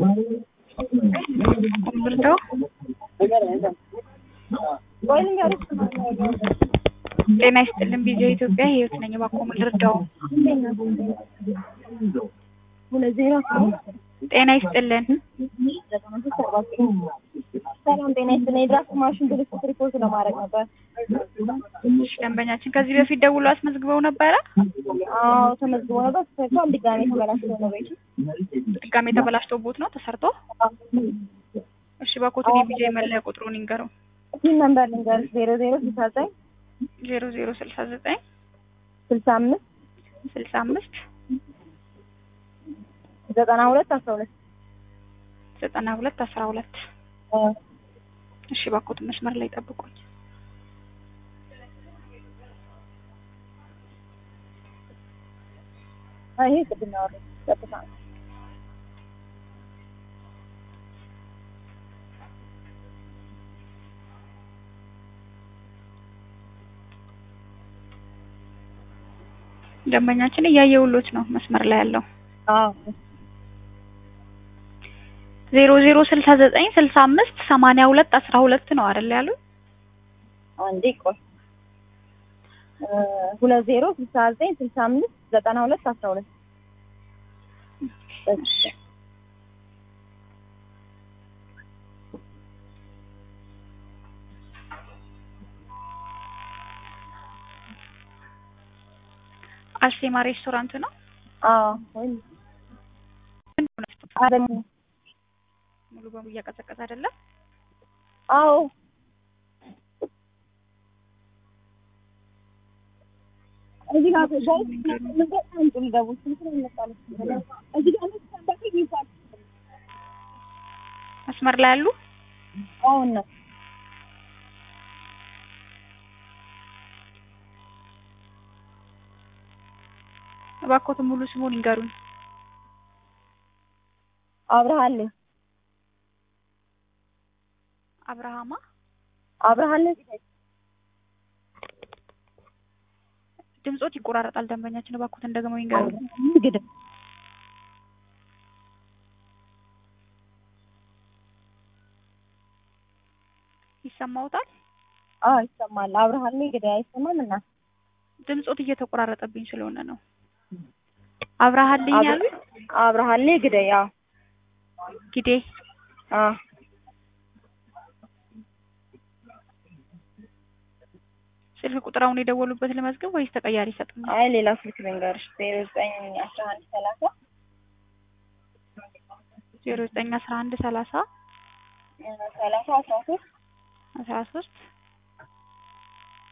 ኮምብርተው ጤና ይስጥልን ቪዲዮ ኢትዮጵያ ህይወት ነኝ። እባክዎ ምን ልርዳው? ጤና ይስጥልን ሰላም ጤና ይስጥልኝ። የድራፍት ማሽን ብልሽት ሪፖርት ለማድረግ ነበር። እሺ፣ ደንበኛችን ከዚህ በፊት ደውሎ አስመዝግበው ነበረ። አዎ ተመዝግቦ ነበር። ተሰርቷል። ድጋሜ ተበላሽቶ ነው ቤቱ። ድጋሜ ተበላሽቶቦት ነው ተሰርቶ። እሺ፣ እባክዎትን የቪዲዮ የመለያ ቁጥሩን ይንገረው። ፒን ነምበር ልንገርሽ ዜሮ ዜሮ ስልሳ ዘጠኝ ዜሮ ዜሮ ስልሳ ዘጠኝ ስልሳ አምስት ስልሳ አምስት ዘጠና ሁለት አስራ ሁለት ዘጠና ሁለት አስራ ሁለት እሺ፣ እባክዎትን መስመር ላይ ጠብቁኝ። ይሄ ቅድም ያወራሁት ቀጥታ ነው። ደንበኛችን እያየሁሎት ነው መስመር ላይ ያለው አዎ ዜሮ ዜሮ ስልሳ ዘጠኝ ስልሳ አምስት ሰማንያ ሁለት አስራ ሁለት ነው አይደል ያሉ? አንዴ ቆይ ሁለት ዜሮ ስልሳ ዘጠኝ ስልሳ አምስት ዘጠና ሁለት አስራ ሁለት አርሴማ ሬስቶራንት ነው። አዎ ወይም አደም ሙሉ በሙሉ እያቀዘቀዘ አይደለም። አዎ እዚህ ጋር ጋር ምን ጋር አንጡ ሊገቡ ስንት ነው የሚመጣው? እዚህ ጋር ነው ሳምባክ ይባል መስመር ላይ ያሉ አሁን ነው እባክዎትን ሙሉ ስሙን ይንገሩኝ። አብርሃለ አብርሃማ አብርሃለ ድምጾት ይቆራረጣል። ደንበኛችን እባክዎትን ደግሞ ይንገሩኝ። ግድም ይሰማዎታል? አዎ ይሰማል። አብርሃለ እንግዲህ አይሰማም እና ድምጾት እየተቆራረጠብኝ ስለሆነ ነው። አብርሃልኝ ያሉ አብርሃለ ግደይ አዎ ጊዴ አዎ ስልክ ቁጥር አሁን የደወሉበት ልመዝግብ ወይስ ተቀያሪ ይሰጡኛል? አይ ሌላ ስልክ ልንገርሽ ዜሮ ዘጠኝ አስራ አንድ ሰላሳ ዜሮ ዘጠኝ አስራ አንድ ሰላሳ ሰላሳ አስራ ሶስት አስራ ሶስት